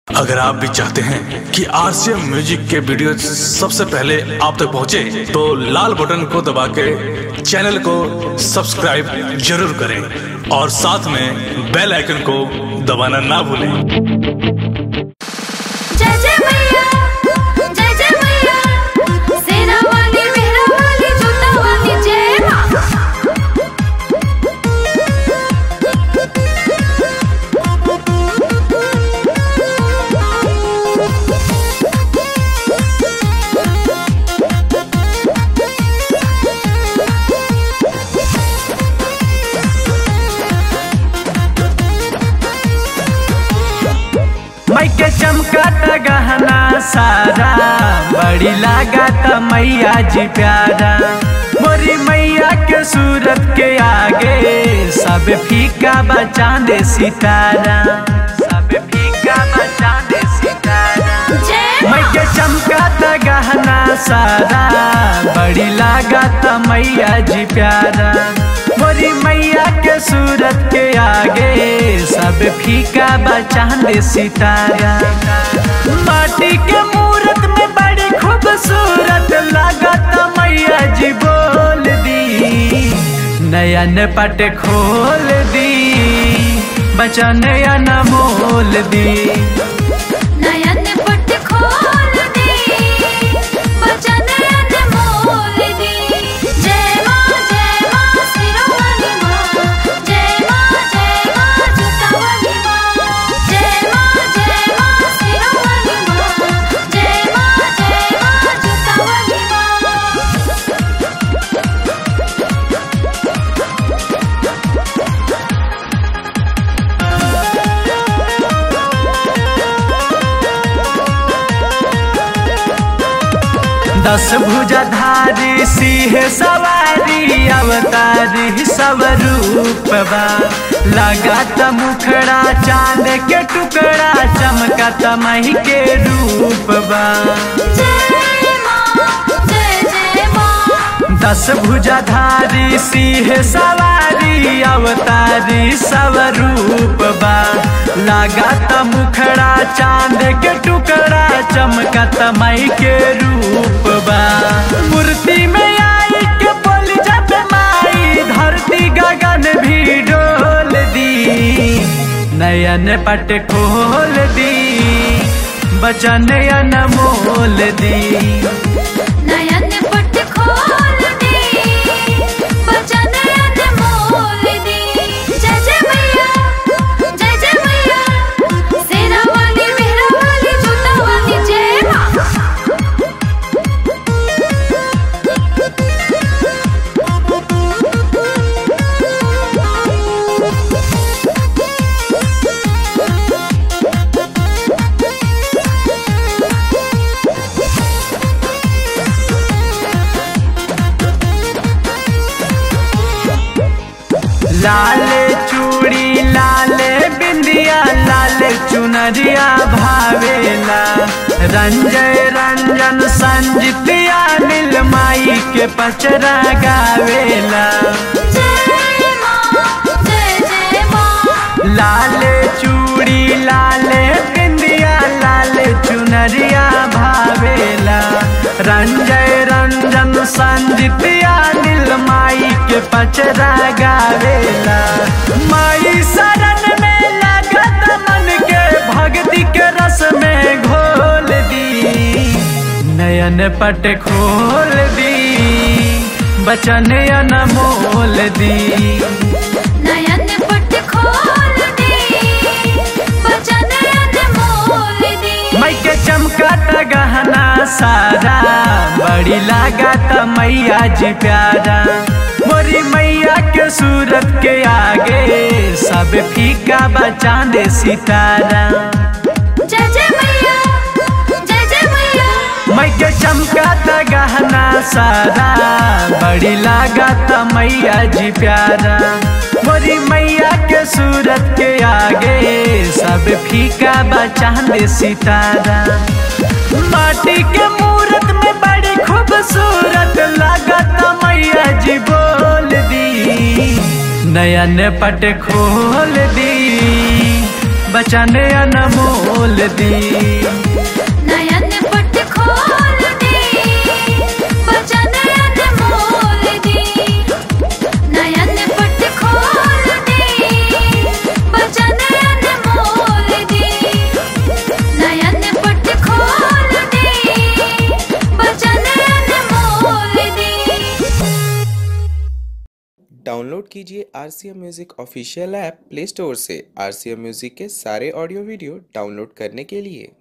अगर आप भी चाहते हैं कि आरसीएम म्यूजिक के वीडियो सबसे पहले आप तक पहुंचे, तो लाल बटन को दबा के चैनल को सब्सक्राइब जरूर करें और साथ में बेल आइकन को दबाना ना भूलें जय जय मैया जय जय मैया सेना वाली मेहरा वाली जूता वाली जय माँ मैके चमकात गहना सारा बड़ी लागत मैया जी प्यारा मोरी मैया के सूरत के आगे सब फीका बचा दे सितारा सब फीका बचा दे सितारा जय मैं के चमकात गहना सारा बड़ी लागत मैया जी प्यारा मोरी मैया के सूरत के आगे सब फीका बचान सितारा माटी के मूरत में बड़ी खूबसूरत लागत मैया जी बोल दी नयन पट खोल दी बचन मोल दी नयन पट खोल दी बचन अनमोल दी जय माँ जय माँ सिरों वाली माँ जय माँ जय माँ जूता वाली माँ जय माँ जय माँ सिरों वाली माँ जय माँ जय माँ जूता वाली माँ दस भुजाधारी सिंह सवारी अवतारी सब रूपबा लगात मुखड़ा चांद के टुकड़ा चमकत मही के रूपबा जय माँ जय जय माँ दस भुजाधारी सिंह सवारी अवतारी सब रूपबा लागत मुखड़ा चांद के टुकड़ा चमकत मई के रूपबा मूर्ति में आई के बोल जब माई धरती गगन भी डोल दी नयन पट खोल दी बचन अनमोल दी नयन पट खोल दी बचन अनमोल दी जय जय मैया जय जय मैया सेना वाली मेहरा वाली जूता वाली जय माँ लाल चूड़ी लाल बिंदिया लाल चुनरिया भावेला रंजय रंजन संजितिया नील माई के पचरा गावेला जय माँ जय जय माँ लाल चूड़ी लाल बिंदिया लाल चुनरिया भावेला रंजय रंजन संजितिया नील माई के पचरा गावेला माई शरण में लागत मन के भक्ति के रस में घोल दी नयन पट खोल दी बचन अनमोल दी नयन पट खोल दी बचन अनमोल दी मैं के चमकत गहना सारा बड़ी लागत मैया जी प्यारा मोरी मैया के सूरत के आगे सब फीका बचा दे सितारा जय जय मैया जय जय मैया मैं के चमकत गहना सारा बड़ी लागत मैया जी प्यारा मोरी मैया के सूरत के आगे सब फीका बचा दे सितारा माटी के मूरत में बड़ी खूबसूरत लागत मैया जी बोल दी नयन पट खोल दी बचन अनमोल दी नयन पट खोल दे बचन अनमोल दे नयन पट खोल दे बचन अनमोल दे नयन पट खोल दे बचन अनमोल दे डाउनलोड कीजिए R C M music official app play store से आर सी एम म्यूज़िक के सारे ऑडियो वीडियो डाउनलोड करने के लिए